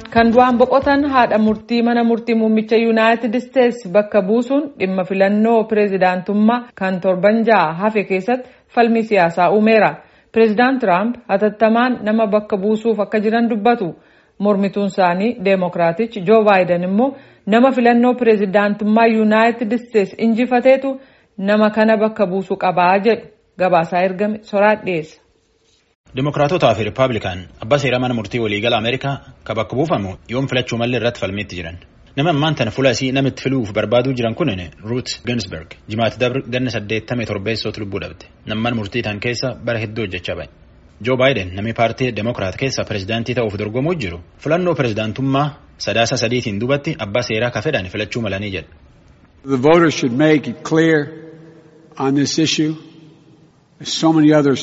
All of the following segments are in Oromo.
kan du'aan boqotan haadha murtii mana murtii muummicha yuunaayitid isteetsi bakka buusuun dhimma filannoo pireezidaantummaa kan torban ja'a hafe keessatti falmii siyaasaa uumeera. Pireezidaant Tiraamp hatattamaan nama bakka buusuuf akka jiran dubbatu. Mormituun isaanii Deemokiraatichi Joo Baayiden immoo nama filannoo pireezidaantummaa yuunaayitid isteetsi injifateetu nama kana bakka buusuu qabaa jedhu gabaasaa ergame soraat dhiyeessa. Dimokiraatotaa fi Rippaabilikaan abbaa seeraa mana murtii waliigala Ameerikaa kan bakka buufamu yoom filachuu malee irratti falmiitti jiran. Nama ammaan tana fuula isii namitti filuuf barbaaduu jiran kun Ruut Ginsberg jimaata dabre ganna saddeettamii torbeessootu lubbuu dhabde. Namman murtii tan keessa bara hedduu hojjechaa bahe. Joo Baayiden namni paartii Demokiraat keessa pireezidaantii ta'uuf dorgomuu jiru filannoo pireezidaantummaa sadaasa sadiitiin duubatti abbaa seeraa ka fedhan filachuu malanii jedha. The voters should make it clear on this issue, as so many others,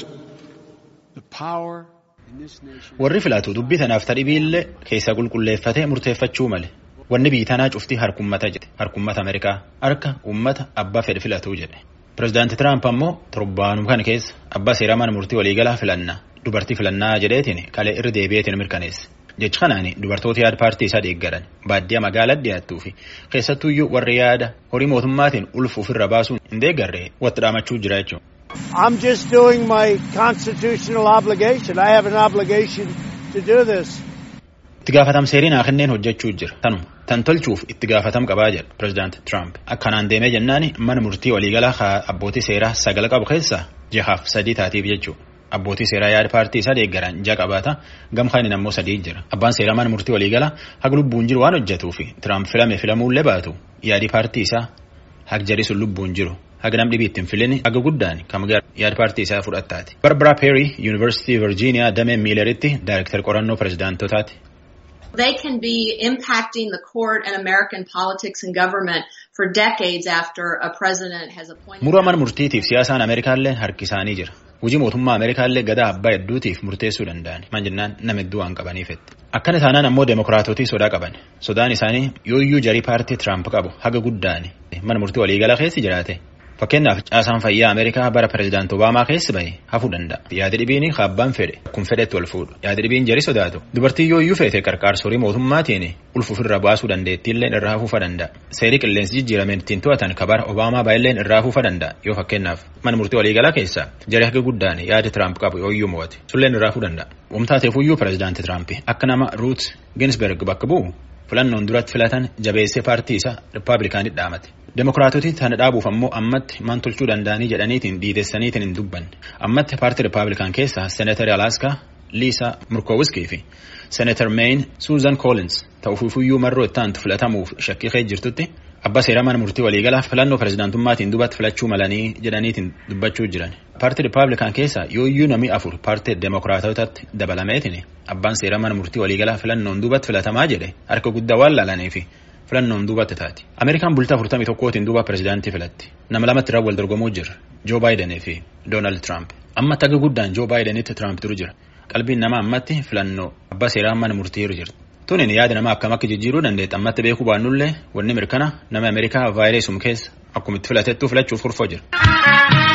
the power in this nation. Warri filatu dubbii tanaaf tadhibiillee keessa qulqulleeffatee murteeffachuu male. Wanni biyyi tanaa cuftii harkummata jedhe harkummata Ameerikaa harka uummata abbaa fedhe filatuu jedhe. Pireezidaanti Tiraamp ammoo torbaanuma kana keessa abbaa seeraa mana murtii waliigalaa filannaa dubartii filannaa jedheetiin kalee irra deebi'eetiin mirkaneesse. Jechi kanaan dubartoota yaada paartii isaa deeggaran baadiyyaa magaalaa dhiyaattuu fi keessattuuyyuu warri yaada horii mootummaatiin ulfa ofirra baasuun hin deeggarre watti dhaamachuu jira jechuudha. I'm just doing my constitutional obligation. I have an obligation to do this. Itti gaafatam seeriin kenneen hojjechuu jira. Tanuma tan tolchuuf itti gaafatam qabaa jedha pireezidaanti Tiraamp. Akkanaan deemee jennaan mana murtii waliigalaa abbootii seeraa sagal qabu keessaa jahaaf sadii taatiif jechuudha. Abbootii seeraa yaada paartii isaa deeggaran ja'a qabaata gamkaan ammoo sadii jira. Abbaan seeraa mana murtii waliigalaa haga lubbuun jiru waan hojjetuuf Tiraamp filame filamuullee baatu yaadi paartii isaa haga jari sun lubbuun jiru. Haga nam dhibii ittiin filin haga guddaan kam yaada paartii isaa fudhattaati. Barbara Perry Yuunivarsiitii Virgiiniyaa damee miilaritti daayirektar qorannoo pireezidaantotaati. They can be impacting the court and American politics and government for decades after a president has appointed. Muruu mana murtiitiif siyaasaan Ameerikaallee harki isaanii jira. Hojii mootummaa Ameerikaallee gadaa abbaa hedduutiif murteessuu danda'an. Maan jennaan nama hedduu waan qabaniifetti. Akkana taanaan ammoo deemokiraatotii sodaa qaban. Sodaan isaanii yooyyuu jarii paartii Tiraamp qabu haga guddaani. Mana murtii waliigalaa keessi jiraate. Fakkeenyaaf caasaan fayyaa Ameerikaa bara pireezidaanti Obaamaa keessa bahe hafuu danda'a. Yaada dhibiin abbaan fedhe kun fedhetti wal fuudhu. Yaada dhibiin jari sodaatu. Dubartii yooyyuu feete qarqaarsorii mootummaatiin ulfa ofirra baasuu dandeettiillee irraa hafuufa danda'a. Seerii qilleensi jijjiirameen ittiin to'atan kabara Obaamaa baay'illeen irraa hafuufa danda'a. Yoo fakkeenyaaf mana murtii waliigalaa keessa jari haga guddaan yaada Tiraamp qabu yooyyuu mo'ate. Sulleen irraa hafuu danda'a. Wamtaateefuyyuu pireezidaanti Tiraamp akka nama Ruut Ginsberg bakka bu'u filannoon duratti filatan jabeessee paartii isaa Rippaabilikaanit dhaamate. Demokiraatoti tana dhaabuuf ammoo ammatti maan tolchuu danda'anii jedhaniitiin diidessaniitiin hin dubbanne. Ammatti paartii Rippaabilikaan keessaa Seenatar Alaaskaa Liisa Murkoowiskii fi Seenatar Meeyin Suuzan Koolins ta'uufiifuyyuu marroo itti aantu filatamuuf shakkii kee jirtutti abbaa seeraa mana murtii waliigalaa filannoo pireezidaantummaatiin dubatti filachuu malanii jedhaniitiin dubbachuu jiran. Paartii Rippaabilikaan keessaa yooyyuu namni afur paartii Demokiraatotatti dabalameetiin abbaan seeraa mana murtii waliigalaa filannoon dubatti filatamaa jedhe harka guddaa waan laalaniifi filannoon duubatti taati. Ameerikaan bultaa afurtamii tokkootiin duuba pireezidaantii filatti. Nama lamatti irraa wal dorgomuu jira. Joo Baayidanii fi Doonaald Tiraamp. Ammatti haga guddaan Joo Baayidanitti Tiraamp turu jira. Qalbiin namaa ammatti filannoo abbaa seeraa mana murtii jirti. Tunin yaada namaa akkam akka jijjiiruu dandeetta ammatti beekuu baannullee wanni mirkana nama Ameerikaa vaayirasii keessa akkuma itti filatettuu filachuuf kurfoo jira.